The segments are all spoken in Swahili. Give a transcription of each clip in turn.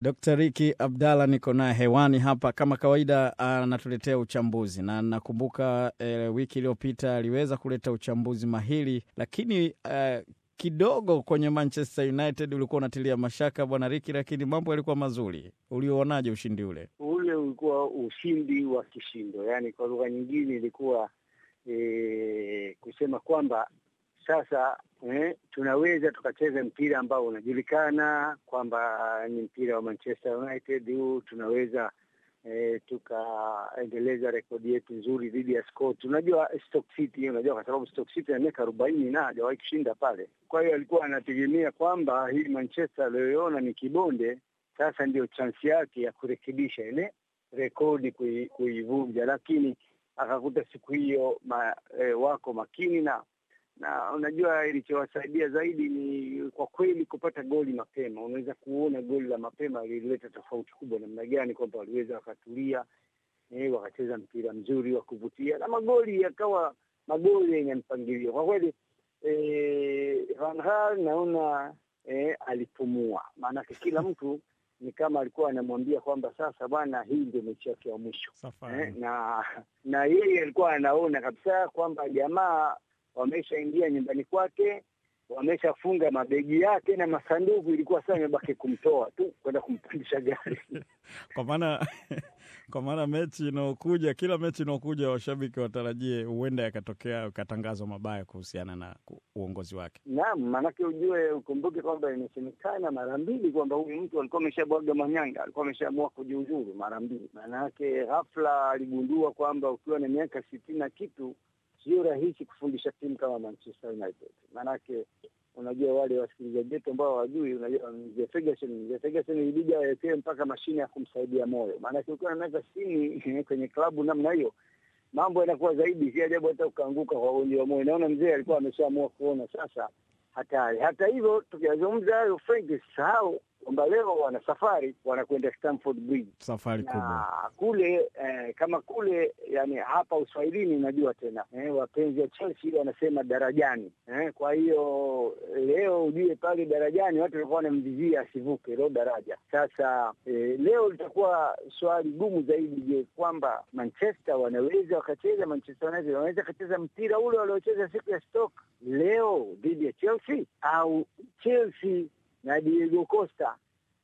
Dr. Riki Abdalla niko naye hewani hapa kama kawaida, anatuletea uchambuzi na nakumbuka eh, wiki iliyopita aliweza kuleta uchambuzi mahiri, lakini eh, kidogo kwenye Manchester United ulikuwa unatilia mashaka bwana Riki, lakini mambo yalikuwa mazuri. Ulionaje ushindi ule? Ule ulikuwa ushindi wa kishindo, yaani kwa lugha nyingine ilikuwa e, kusema kwamba sasa eh, tunaweza tukacheza mpira ambao unajulikana kwamba ni mpira wa Manchester United huu, tunaweza eh, tukaendeleza rekodi yetu nzuri dhidi ya Scott. Unajua Stoke City, unajua kwa sababu Stoke City na miaka arobaini na hajawahi kushinda pale. Kwa hiyo alikuwa anategemea kwamba hii Manchester aliyoiona ni kibonde, sasa ndio chansi yake ya kurekebisha ile rekodi kuivunja, lakini akakuta siku hiyo ma, eh, wako makini na na unajua ilichowasaidia zaidi ni kwa kweli kupata goli mapema. Unaweza kuona goli la mapema lilileta tofauti kubwa namna gani, kwamba waliweza wakatulia, eh, wakacheza mpira mzuri wa kuvutia na magoli yakawa magoli yenye mpangilio kwa kweli. Eh, Van Gaal naona eh, alipumua, maanake kila mtu ni kama alikuwa anamwambia kwamba sasa bwana, hii ndio mechi yake ya mwisho eh, na na yeye alikuwa anaona kabisa kwamba jamaa wameshaingia nyumbani kwake, wameshafunga mabegi yake na masanduku, ilikuwa sasa imebaki kumtoa tu kwenda kumpandisha gari kwa maana kwa maana mechi inaokuja, kila mechi inaokuja, washabiki watarajie huenda yakatokea ukatangazwa mabaya kuhusiana na uongozi wake. Naam, maanake ujue, ukumbuke kwamba imesemekana mara mbili kwamba huyu mtu alikuwa ameshabwaga manyanga, alikuwa ameshaamua kujiuzuru mara mbili. Maanake ghafla aligundua kwamba ukiwa na miaka sitini na kitu sio rahisi kufundisha timu kama Manchester United. Maanake unajua wale wasikilizaji wetu ambao hawajui, unajua mzee Ferguson, mzee Ferguson ilibidi awekewe mpaka mashine ya kumsaidia moyo. Maanake ukiwa na miaka sitini kwenye klabu namna hiyo, mambo yanakuwa zaidi, si ajabu hata ukaanguka kwa ugonjwa wa moyo. Naona mzee alikuwa ameshaamua kuona sasa hatari. Hata hivyo, tukiyazungumza hayo, Frank, sahau kwamba leo wana safari, wanakwenda Stamford Bridge, safari kubwa kule eh, kama kule yani hapa Uswahilini unajua tena eh, wapenzi wa Chelsea wanasema darajani eh, kwa hiyo leo ujue pale darajani watu walikuwa wanamvizia asivuke leo daraja. Sasa eh, leo litakuwa swali gumu zaidi. Je, kwamba Manchester wanaweza wakacheza, Manchester United wanaweza wakacheza mpira ule waliocheza siku ya Stoke leo dhidi ya Chelsea au Chelsea na Diego Costa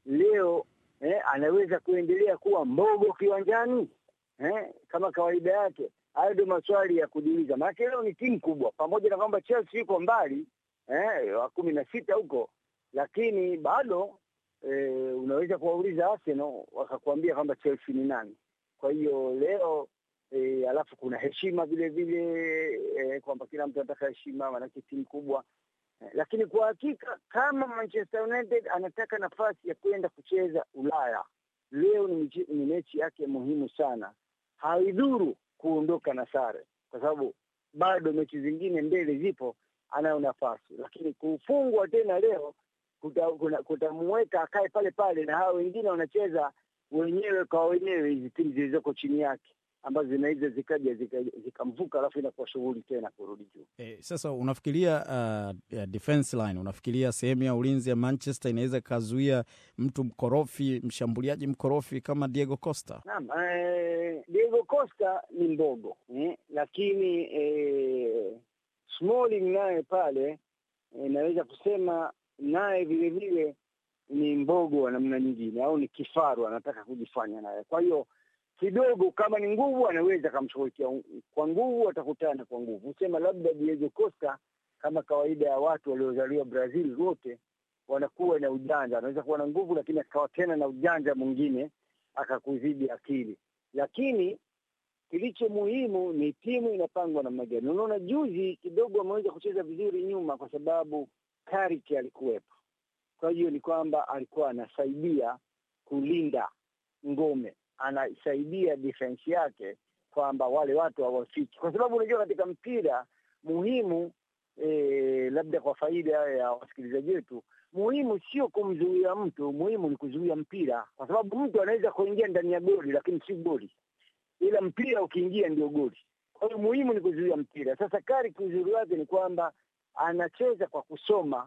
leo eh, anaweza kuendelea kuwa mbogo kiwanjani eh, kama kawaida yake. Hayo ndio maswali ya kujiuliza, maanake leo ni timu kubwa, pamoja na kwamba Chelsea yuko mbali eh, wa kumi na sita huko, lakini bado eh, unaweza kuwauliza Arsenal wakakuambia kwamba Chelsea ni nani. Kwa hiyo leo eh, alafu kuna heshima vile vile eh, kwamba kila mtu anataka heshima, maanake timu kubwa lakini kwa hakika kama Manchester United anataka nafasi ya kwenda kucheza Ulaya leo ni, ni mechi yake muhimu sana. Haidhuru kuondoka na sare, kwa sababu bado mechi zingine mbele zipo, anayo nafasi. Lakini kufungwa tena leo kutamuweka akae pale pale, na hao wengine wanacheza wenyewe kwa wenyewe, hizi timu zilizoko chini yake ambazo zinaweza zikaja zikamvuka zika alafu inakuwa shughuli tena kurudi juu. E, sasa unafikiria uh, defense line, unafikiria sehemu ya ulinzi ya Manchester inaweza ikazuia mtu mkorofi, mshambuliaji mkorofi kama Diego Costa? Naam, eh, Diego Costa ni mbogo eh, lakini eh, Smalling naye pale eh, naweza kusema naye vile vile ni mbogo wa namna nyingine, au ni kifaru anataka kujifanya naye, kwa hiyo kidogo kama ni nguvu anaweza akamshughulikia kwa nguvu, atakutana kwa nguvu. Husema labda Diego Costa, kama kawaida ya watu waliozaliwa Brazil wote wanakuwa na ujanja, anaweza kuwa na nguvu, lakini akawa tena na ujanja mwingine akakuzidi akili. Lakini kilicho muhimu ni timu inapangwa namna gani. Unaona, juzi kidogo ameweza kucheza vizuri nyuma, kwa sababu Carrick alikuwepo. Kwa hiyo ni kwamba alikuwa anasaidia kulinda ngome anasaidia defense yake kwamba wale watu hawafiki, kwa sababu unajua katika mpira muhimu e, labda kwa faida ya wasikilizaji wetu, muhimu sio kumzuia mtu, muhimu ni kuzuia mpira, kwa sababu mtu anaweza kuingia ndani ya goli lakini si goli, ila mpira ukiingia ndio goli. Kwa hiyo muhimu ni kuzuia mpira. Sasa Carrick uzuri wake ni kwamba anacheza kwa kusoma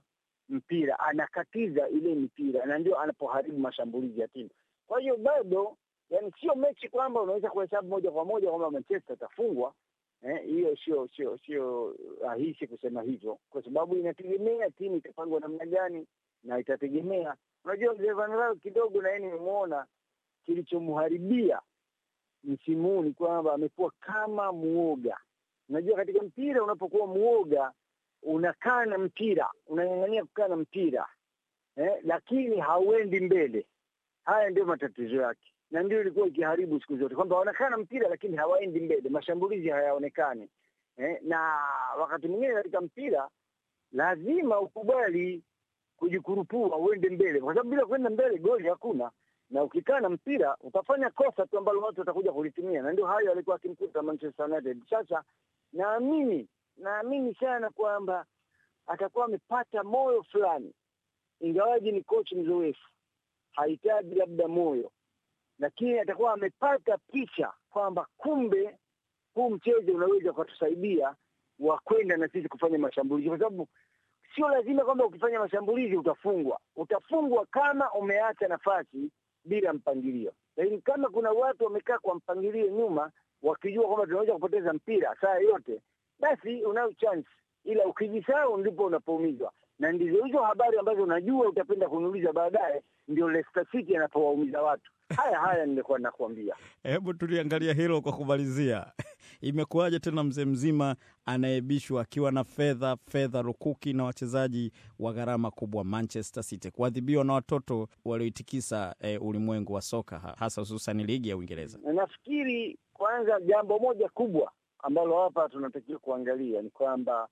mpira, anakatiza ile mipira, na ndio anapoharibu mashambulizi ya timu. Kwa hiyo bado, yani sio mechi kwamba unaweza kuhesabu moja kwa moja kwamba Manchester atafungwa. Hiyo eh, sio sio sio rahisi kusema hivyo, kwa sababu inategemea timu itapangwa namna gani na itategemea. Unajua mzee Van Gaal kidogo, na yeye nimemwona kilichomharibia msimu huu ni kwamba amekuwa kama muoga. Unajua, katika mpira unapokuwa muoga unakaa na mpira, unang'ang'ania kukaa na mpira eh, lakini hauendi mbele. Haya ndio matatizo yake, na ndio ilikuwa ikiharibu siku zote, kwamba wanakaa na mpira lakini hawaendi mbele, mashambulizi hayaonekani eh, na wakati mwingine katika mpira lazima ukubali kujikurupua uende mbele, kwa sababu bila kwenda mbele goli hakuna na ukikaa na mpira utafanya kosa tu ambalo watu watakuja kulitumia, na ndio hayo alikuwa akimkuta Manchester United. Sasa naamini naamini sana kwamba atakuwa amepata moyo fulani, ingawaji ni kochi mzoefu, hahitaji labda moyo, lakini atakuwa amepata picha kwamba kumbe huu mchezo unaweza ukatusaidia wa kwenda na sisi kufanya mashambulizi, kwa sababu sio lazima kwamba ukifanya mashambulizi utafungwa. Utafungwa kama umeacha nafasi bila mpangilio. Lakini kama kuna watu wamekaa kwa mpangilio nyuma, wakijua kwamba tunaweza kupoteza mpira saa yote, basi unayo chance, ila ukijisahau ndipo unapoumizwa. Na ndizo hizo habari ambazo unajua utapenda kuniuliza baadaye, ndio Leicester City anapowaumiza watu. Haya haya nilikuwa nakuambia. Hebu tuliangalia hilo kwa kumalizia. Imekuwaje tena mzee mzima anaebishwa akiwa na fedha fedha rukuki na wachezaji wa gharama kubwa Manchester City kuadhibiwa na watoto walioitikisa eh, ulimwengu wa soka hasa hususan ligi ya Uingereza? Nafikiri kwanza, jambo moja kubwa ambalo hapa tunatakiwa kuangalia ni kwamba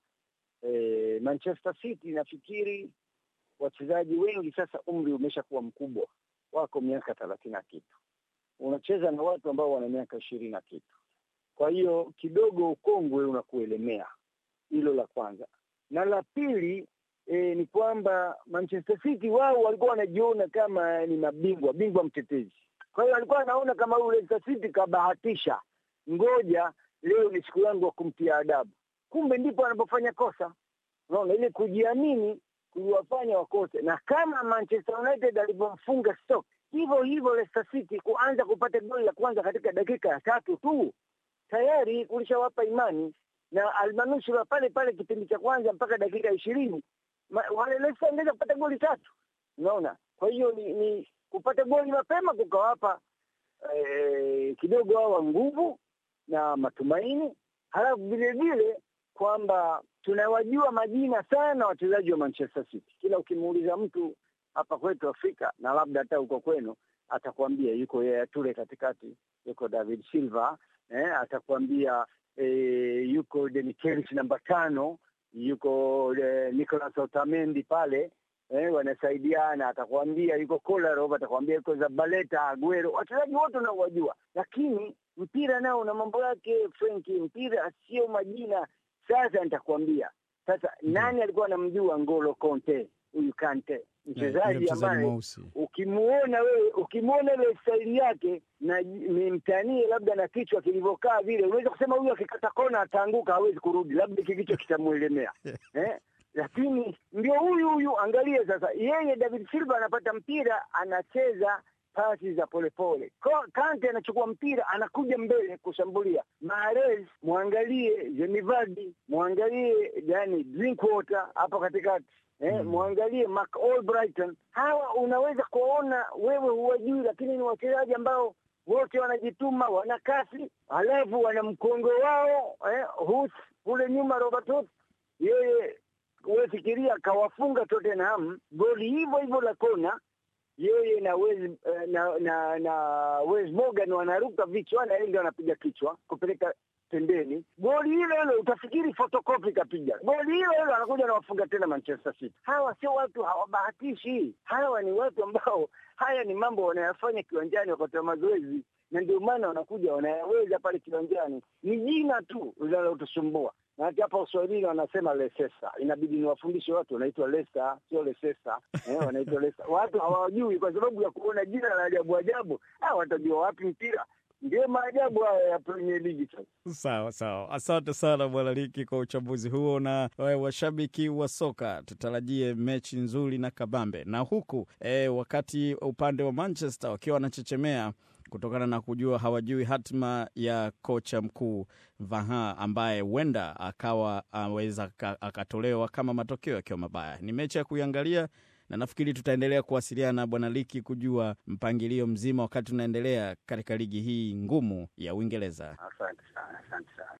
eh, Manchester City nafikiri wachezaji wengi sasa umri umeshakuwa mkubwa, wako miaka thelathini na kitu, unacheza na watu ambao wana miaka ishirini na kitu kwa hiyo kidogo ukongwe unakuelemea. Hilo la kwanza, na la pili e, ni kwamba Manchester City wao walikuwa wanajiona kama ni mabingwa bingwa mtetezi. Kwa hiyo alikuwa anaona kama huyu Leicester City kabahatisha, ngoja leo ni siku yangu ya kumtia adabu. Kumbe ndipo anapofanya kosa. Unaona, ile kujiamini kuliwafanya wakose, na kama Manchester United alivyomfunga Stoke, hivyo hivyo Leicester City kuanza kupata goli la kwanza katika dakika ya tatu tu tayari kulishawapa imani na almanusura pale pale kipindi cha kwanza mpaka dakika ishirini wale Leicester angeweza kupata goli tatu. Unaona, kwa hiyo ni, ni kupata goli mapema kukawapa eh, kidogo hawa nguvu na matumaini, halafu vile vile kwamba tunawajua majina sana wachezaji wa Manchester City. Kila ukimuuliza mtu hapa kwetu Afrika na labda hata huko kwenu, atakwambia yuko Yaya Toure katikati, yuko David Silva Eh, atakwambia eh, yuko Demichelis namba tano, yuko eh, Nicolas Otamendi pale eh, wanasaidiana. Atakwambia yuko Kolarov, atakwambia yuko Zabaleta, Aguero, wachezaji wote unaowajua, lakini mpira nao una mambo yake Frenki. Mpira sio majina. Sasa nitakwambia sasa, nani alikuwa anamjua Ngolo Conte? Huyu Kante mchezaji ambaye ukimuona wewe ukimuona ile staili yake na nimtanie labda na kichwa kilivyokaa vile, unaweza kusema huyu akikata kona ataanguka, hawezi kurudi, labda kikichwa kitamwelemea eh? Lakini ndio huyu huyu, angalia sasa, yeye David Silva anapata mpira, anacheza pasi za polepole. Kante anachukua mpira, anakuja mbele kushambulia. Mahrez mwangalie, Jemivardi mwangalie, yani Drinkwater hapo katikati Eh, mm. Mwangalie Mark Albrighton. Hawa unaweza kuona wewe huwajui, lakini ni wachezaji ambao wote wanajituma, wana kasi, halafu wana mkongo wao eh, Huth kule nyuma, Robert Huth yeye, wewe fikiria, kawafunga Tottenham goli hivyo hivyo la kona, yeye na Wes, na na, na Wes Morgan wanaruka vichwa na yeye ndio anapiga kichwa kupeleka pembeni goli hilo hilo, utafikiri fotokopi kapiga goli hilo hilo, anakuja anawafunga tena Manchester City. Hawa sio watu, hawabahatishi. Hawa ni watu ambao haya ni mambo wanayafanya kiwanjani wakati wa mazoezi, na ndio maana wanakuja wanayaweza pale kiwanjani. Ni jina tu linalotusumbua, na hata hapa Uswahilini wanasema Leicester. Inabidi niwafundishe watu, wanaitwa Leicester, sio Leicester eh, wanaitwa Leicester. Watu hawajui kwa sababu ya kuona jina la ajabu ajabu. Ah, watajua wapi mpira ndio maajabu haya ya Premier League sasa. Sawa sawa, asante sana Bwana Liki kwa uchambuzi huo. Na e, washabiki wa soka tutarajie mechi nzuri na kabambe, na huku e, wakati upande wa Manchester wakiwa wanachechemea kutokana na kujua hawajui hatima ya kocha mkuu Vaha ambaye huenda akawa aweza akatolewa kama matokeo yakiwa mabaya. Ni mechi ya kuiangalia na nafikiri tutaendelea kuwasiliana na Bwana Liki kujua mpangilio mzima wakati tunaendelea katika ligi hii ngumu ya Uingereza. Asante sana, asante sana.